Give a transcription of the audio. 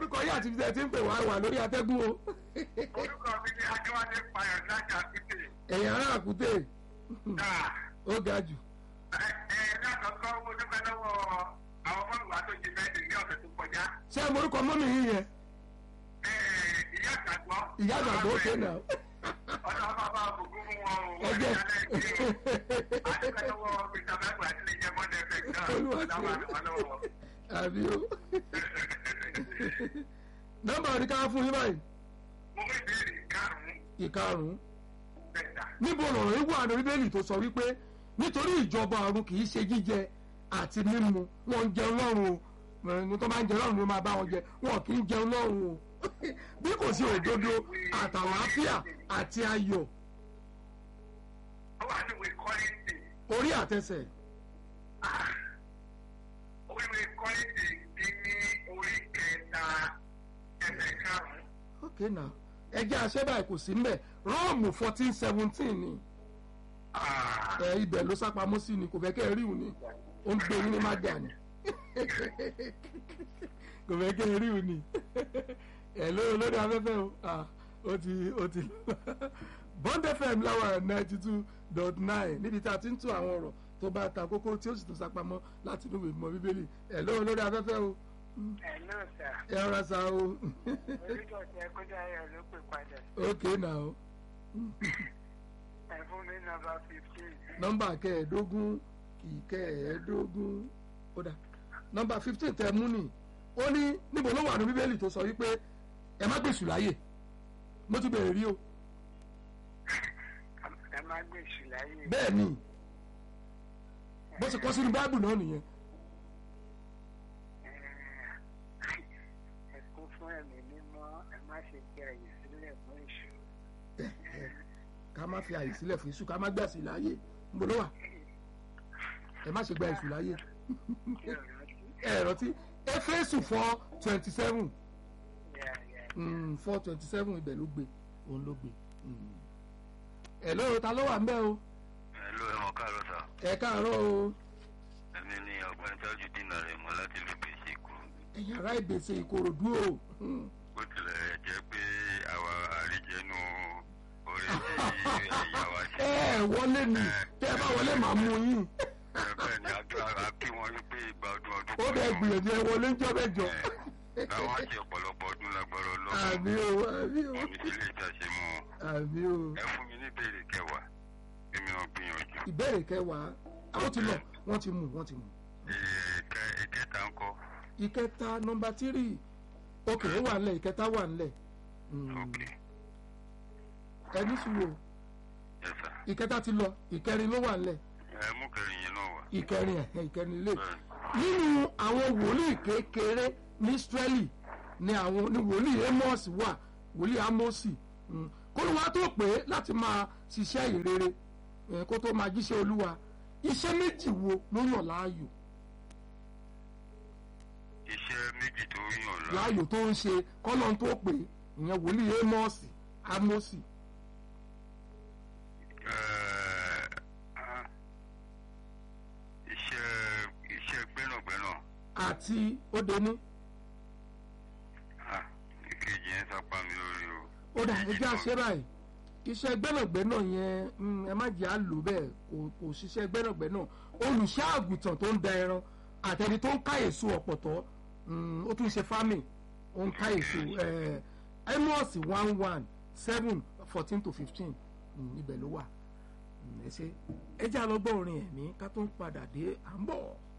orúkọ yìí àti ibi tí ń pè wá wà lórí atẹ́gùn o orúkọ mi ni adéwálé payọ̀ láti àkútè. ẹ̀yìn ará àkútè náà ó ga jù ẹ ẹ lákọ̀ọ́kọ́ mo dúpẹ́ lọ́wọ́ àwọn ọmọlúwa tó jí bẹ́ẹ̀dì ní ọ̀sẹ̀ tó kọjá. ṣé mo orúkọ mọ́mì yìí yẹn ẹ ìyá àgbàgbọ́. ìyá àgbàgbọ́ òkè náà ọ̀dọ̀ ọba bá ògùn fún wọn o. ẹgbẹ́ adúpẹ́ lọ́wọ́ mr bible àti lè jẹ́ mọ́tẹ́ fẹ́ náà. Olúwa ṣe. ọ̀dọ̀ àwọn lọ́wọ́. àbí o nọ́mbà oníkà fún yín báyìí mo mú ìbéèrè karùn-ún ìkarùn-ún bẹ̀ta. níbo lọ̀rọ̀ yìí wà ní bíbélì tó sọ wípé nítorí ìjọba ọ̀run kì í ṣe jíjẹ àti mímu wọn ń jẹun lọ́run o ẹni tó máa ń jẹ lọ́run ló máa bá wọn jẹ wọn kì í jẹun lọ́run o bí kò sí òdodo àtàlàáfíà àti ayọ̀ ó wà ní ìwé kọ́lẹ́tì. orí àtẹsẹ̀ orí ìwé kọ́lẹ́tì dín ní orí kẹta ẹsẹ̀ karùn-ún. ok na ẹjẹ àṣẹbà kò sí mbẹ rọọmù fourteen seventeen ni ẹ ibẹ̀ ló sápamọ́ sí ni kò fẹ́ kẹ́ ẹ rí òní ó ń gbé yín ní mága ni kò fẹ́ kẹ́ ẹ rí òní ẹ lórí lórí afẹ́fẹ́ o ah, ó ti ó ti bond fm láwa ninety two dot nine níbi tá a ti ń tún àwọn ọ̀rọ̀ tó bá ta kókó tí ó sì tún sápamọ́ láti inú ìwé ìmọ̀ bíbélì ẹ lórí lórí afẹ́fẹ́ o ẹ̀ náà sà ẹ rọra sa o orílẹ̀ ọ̀sẹ̀ kọjá ayọ̀ ló pè padà ok na o. ẹ̀ fún mi nọ́mbà fifteen. nọmba kẹẹ̀ẹ́dógún kì í kẹẹ̀ẹ́dógún ó dà nọmba fifteen tẹ mú ni ó ní níbo ló wà ní bíbélì tó sọ wípé ẹ má gbèsù láyè mo ti bẹ̀rẹ̀ rí o ẹ má gbèsè láyé. bẹ́ẹ̀ ni bó ṣe kọ́ sínú báìbù náà nìyẹn ẹ kún fún ẹ̀mí mímọ́ ẹ má ṣe fi àyè sílẹ̀ fún èṣù. ká má fi àyè sílẹ̀ fún iṣu ká má gbèsù láyè níbo ló wà ẹ má ṣe gba èṣù láyè kí ọ̀rọ̀ ti ẹ rántí éfésù four twenty seven yà yà. four twenty seven ibẹ̀ ló gbé òun ló gbé ẹ lóò ta ló wà ń bẹ́ o Hello, ẹ mọ̀ káàárọ̀ sà. ẹ káàárọ̀ o. Èmi ni ọ̀gbẹ́ni Tájú Dínà rẹ̀ mọ́ láti ìlú Bèsì Èkó. ẹ̀yin ará ìbèsè ìkòròdú o Bó tilẹ̀ jẹ́ pé àwa àríjẹnu orí tí ẹ̀yà wa ṣe. ẹ ẹ wọlé ni tẹ ẹ bá wọlé màá mú yín Bẹ́ẹ̀ ni a kí wọn wípé ìgbà ọdún ọdún ó bẹ gbìyànjú ẹ wọlé ń jọ bẹjọ Láwọn á ṣe ọ̀pọ̀lọpọ̀ ọdún lágbára àmì ọlọ́run. o àmì o Wọ́n ní sílé ìtàṣe mọ́ ọ. àmì o Ẹ fún mi ní ìbéèrè kẹwàá. Èmi ò gbìyànjú. ìbéèrè kẹwàá àwọn ti lọ wọn ti mú wọn ti mú Ìkẹ ìkẹta ń kọ́. ìkẹta nọmba tírì òkè ó wà nílẹ̀ ìkẹta wà nílẹ̀ Ok. ẹni sùúrù o Yes sir. ìkẹta ti lọ ìkẹrin ló wà nílẹ̀ Ẹ mú kẹrin yẹn náà wá. ìkẹrin ẹ ìkẹrin ilé Bẹ́ẹ̀ni. nínú àwọn wòlíì kékeré ní Ísírẹ́lì ni àwọn ní wòlíì Amos wà wòlíì Amosi mm. kó ló wá tó pé láti máa ṣiṣẹ́ ìrere eh, kó tó máa jíṣẹ́ Olúwa iṣẹ́ méjì wo ló yàn láàyò Iṣẹ́ méjì tó yàn lọ. láàyò tó ń ṣe kọ́nà tó pé ìyẹn wòlíì Amos Amosi Ẹ, ah, iṣẹ́ iṣẹ́ gbẹ́nàgbẹ́nà àti Ódení ah, ìkejì yẹn sápá mi lórí o. ó dà ẹjẹ́ àṣẹ báyìí iṣẹ́ gbẹ́nàgbẹ́nà yẹn mm, ẹ má jẹ́ àlò bẹ́ẹ̀ kò kò ṣiṣẹ́ gbẹ́nàgbẹ́nà olùṣọ́ àgùntàn tó ń da ẹran àtẹni tó ń ká èso ọ̀pọ̀tọ́ mm, ó tún ṣe farming ó ń ká èso eh, Amos one one seven fourteen to fifteen ibẹ̀ ló wà Mm, ẹ ṣe ẹ jẹ́ àlọ́gbọ́n orin ẹ̀mí ká tó ń padà dé à ń bọ̀.